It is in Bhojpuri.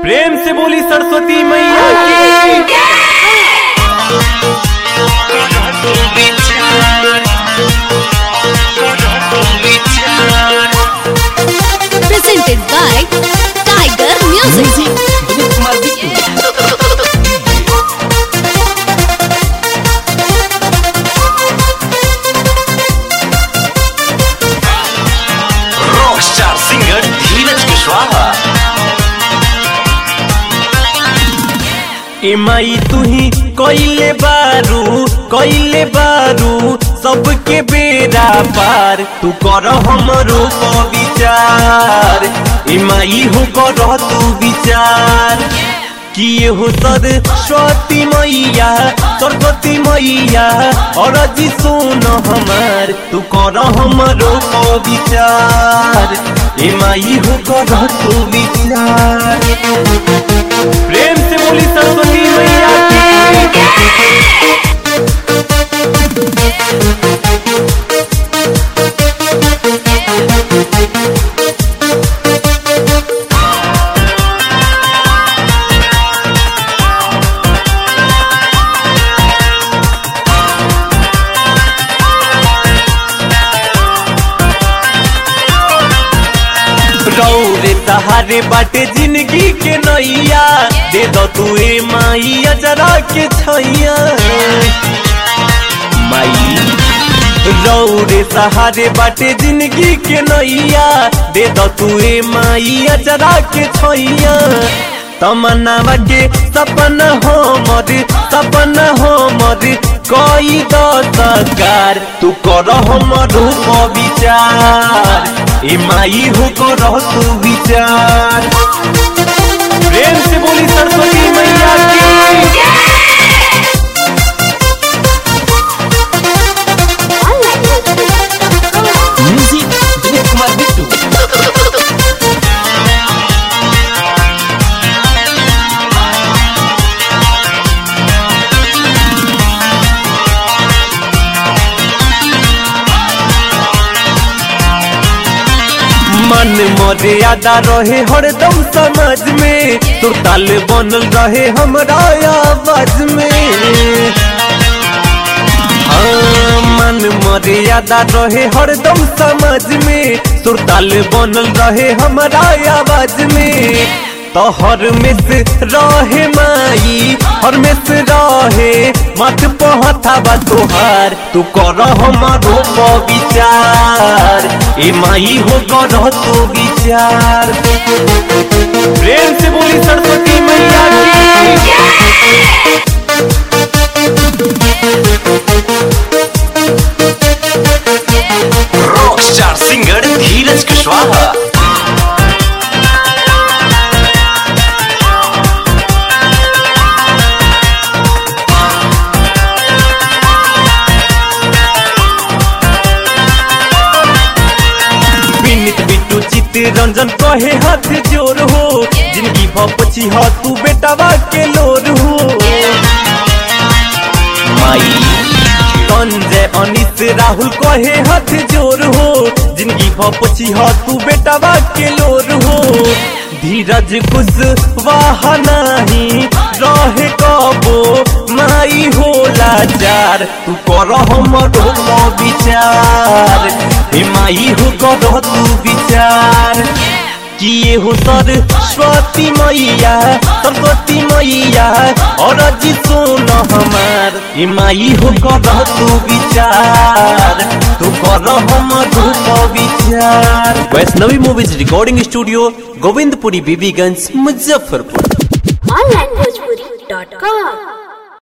प्रेम से बोली सरस्वती मैया की presented by Tiger Music. Rock star singer Dheeraj Kushwaha ए माई तुही कइले बारू कइले बारू सबके बेरा पार तू कर हमरो प विचार ए माई हो कर तू विचार किए हो सरस्वती मैया सरस्वती मैया और जी सुन हमार तू कर हमरो प विचार ए माई हो कर तू विचार प्रेम से बोली सरस्वती मैया की रौरे सहारे बाटे जिंदगी के नैया दे दो तू ए माई अजरा के छैया माई रौरे सहारे बाटे जिंदगी के नैया दे दो तू ए माई अजरा के छैया तमन्ना के सपना हो मर सपना हो मर कोई दो सरकार तू कर हमर विचार ए माई हो कर तू विचार प्रेम से बोली सरस्वती मैया की म्यूजिक दिलीप कुमार बिट्टू मन मर्यादा रहे हरदम समाज में सुरताल बनल रहे हमरा आवाज में हाँ, मन मर्यादा रहे हरदम समाज में सुरताल बनल रहे हमरा आवाज में तो हर में से रहे माई हर में से रहे मत पहता बा तोहार तू कर हमारो प विचार ए माई हो कर तू विचार प्रेम से बोली सरस्वती मैया की rock star singer Dheeraj Kushwaha Vinit Bittu Chitranjan कहे हाथ जोर हो जिंदगी भपची हो तू बेटावा के लोर हो माई संजय अनित राहुल कहे हाथ जोर हो जिंदगी भपची हो तू बेटावा के लोर हो धीरज कुछ वाह नहीं रहे कबो माई होला जार तू कर हमरो प विचार हे माई हो कर तू विचार किए हो सरस्वती मैया सरस्वती मैया और जी सुन हमार ए माई हो कर तू विचार तू कर हमरो प विचार Vaishnavi movies recording studio Govindpuri Bibiganj Muzaffarpur onlinebhojpuri.com